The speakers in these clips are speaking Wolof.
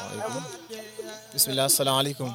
asalaamaaleykum bisimilah asalaamaaleykum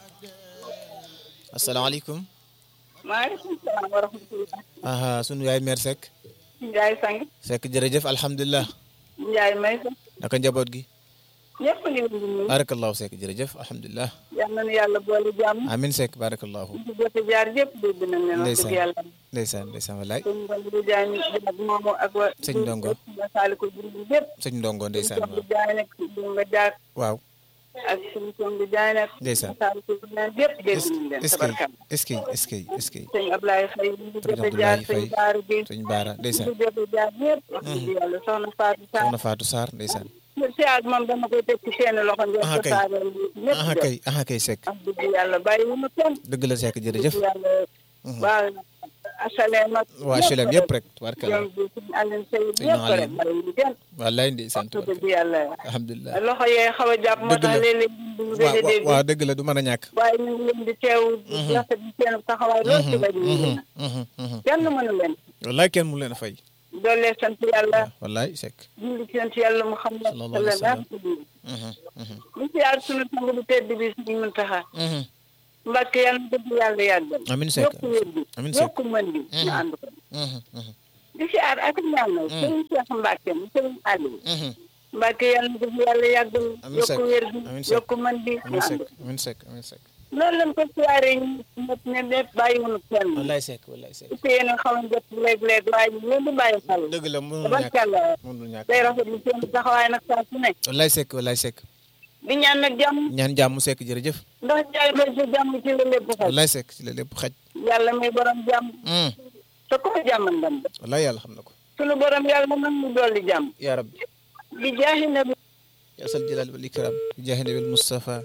asalaamaaleykum. maaleykum salaam wa rahmatulah. aha sunu yaay mère Seck. Ndiaye Sang. Seck jërëjëf alhamdulilah. Ndiaye Maysa. naka njaboot gi. ñëpp ngi leen di nuyu. barakallahu Seck jërëjëf alhamdulilah. yal na nu yàlla boole jàmm. amin Seck barakallahu. ñu jot a jaar yëpp dégg nañ leen. wax dëgg ndeysaan yàlla. ndeysaan ndeysaan wallaay. sëñ Ndongo Diagne ak moomu ak wa. Sëñ Ndongo. saali ko jur yëpp. sëñ ndongo ndeysaan sëñ Ndongo waaw. Diagne ak Ndongo Diak waaw. ak sëñ Ndongo Diagne ak. Ndeysaan. saali ko jur naan yëpp dégg est nañ leen. ce que tabarkam. est ce que est ce que est ce que sëñ Ablaye Faye ñu jot a jaar Abdoulaye sëñ Faye. Baara Gueye. sëñ Baara ndeysaan ñu jot a jaar yëpp. wax dëgg yàlla soxna Fatou Sarr. soxna Fatou Sarr ndeysaan. si ak moom dama koy teg ci seen loxo ngeen Ah, ko kay. taareel ñëpp aha jot. kay aha kay Seck wax dëgg yàlla bàyyi wu ma kenn. dëgg la Seck jërëjëf. yàlla waa asalem ak waa HLM yëpp rek tubaarkalla. ñoom bi suñu Alioune Seye Sëñ yëpp rek Alioune. bàyyi wu kenn wallaay ndeysaan wax dëgg tubaarkalla yàlla alhamdulilah. loxo yee xaw a jàpp moo Dëgg tax la. léeg-léeg ñu waaw gëj a dégg waaw dëgg la du mën a ñàkk. waaye ñu ngi leen di teew di rafet di seen taxawaay lool ci rajo yi Mhm, mhm. kenn mënu leen wallaay kenn mu leen a fay. doolee sant yàlla wallaay Seck. julli ci sant yàlla mu xam ne Sallallahu alayhi wa sallam. sallallahu Mhm, mhm, ñu si yaar sunu sang bu tedd bi suñu Muntaxa mhm. Mbàkke yàlla na dëgg yàlla yàggal Amiin Seck. yokku wér bi Amiin Seck. yokku mën bi ñu ànd ko Mhm, mhm, di si aar ak ñaanal sëriñ Cheikh Mbacke mu sëriñ Aliou mhm. Mbacke yàlla na dëgg yàlla yàggal Amiin Seck. yokku wér bi Amiin Seck. yokku mën bi ñu Amiin ànd Seck ko amiin Seck amiin Seck. noonu lañ ko siyaaree ñu ñëpp ne lépp bàyyiwuñu kenn wallaay Seck wallaay Seck. te yéen a xaw a jot léeg-léeg waaye ñu leen di bàyyi xel dëgg la mënul ñàkk tabarkàlla mënul ñàkk. day rafetlu seen taxawaay nag saa su ne wallaay Seck wallaay Seck. di ñaan nag jàmm ñaan jàmm Seck jërëjëf. ndax jaay ba si jàmm ci la lépp xel wallaay Seck ci la lépp xaj. yàlla muy borom jàmm Mhm. te ko jàmmal ndam wallaay yàlla xam na ko. sunu borom yàlla nag mu dolli jàmm yaa rabbi. di jaaxi na bi yaa sal jalal wal ikram bi jaahi nabil Mustafa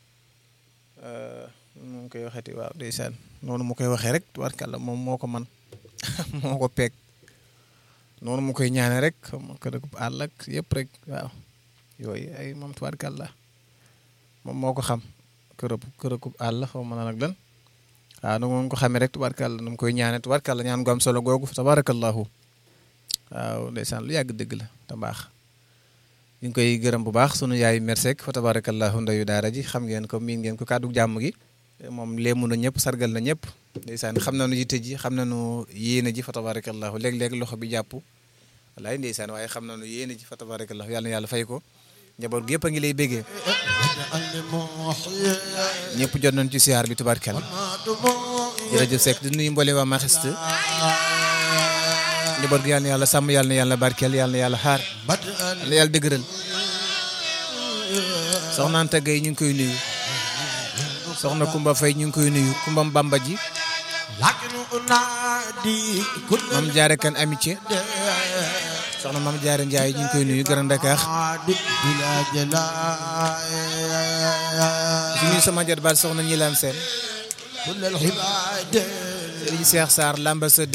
nu mu koy waxeeti waaw ndeysaan noonu mu koy waxee rek tubaarkàlla moom moo ko man moo ko peeg noonu mu koy ñaane rek xam nga kër àll ak yëpp rek waaw yooyu ay moom tubaarkàlla moom moo ko xam kërëb kërëkub àll xaw ma nag lan waaw nu moom ko xamee rek tubaarkàlla nu mu koy ñaane tubaarkàlla ñaan gu am solo googu fa tabarakallahu waaw ndeysaan lu yàgg dëgg la te baax ñu ngi koy gërëm bu baax sunu yaay mersek fa tabarakallahu ndeyu daara ji xam ngeen ko miin ngeen ko kàddu jàmm gi moom léemu na ñëpp sargal na ñëpp ndeysaan xam nañu yitte ji xam nañu yéene ji fa tabarakallahu léeg-léeg loxo bi jàpp wallaay ndeysaan waaye xam nañu yéene ji fa tabarakallahu yàlla na yàlla fay ko njaboot gi yëpp a ngi lay béggee ñëpp jot nañ ci siyaar bi tubaarkal jërëjëf Seck di nuyu mboole waa Maxiste njaboot gi yàlla na yàlla sàmm yàlla na yàlla barkeel yàlla na yàlla xaar yàlla na yàlla dëgëral soxna Anta Gueye ñu ngi koy nuyu soxna Kumba Faye ñu ngi koy nuyu Kumba Bamba ji mam jaare kan amitié soxna mam jaare Ndiaye ñu ngi koy nuyu Grand Dakar su nuyu sama jot baal soxna ñi laan seen Serigne Cheikh Sarr l'ambassadeur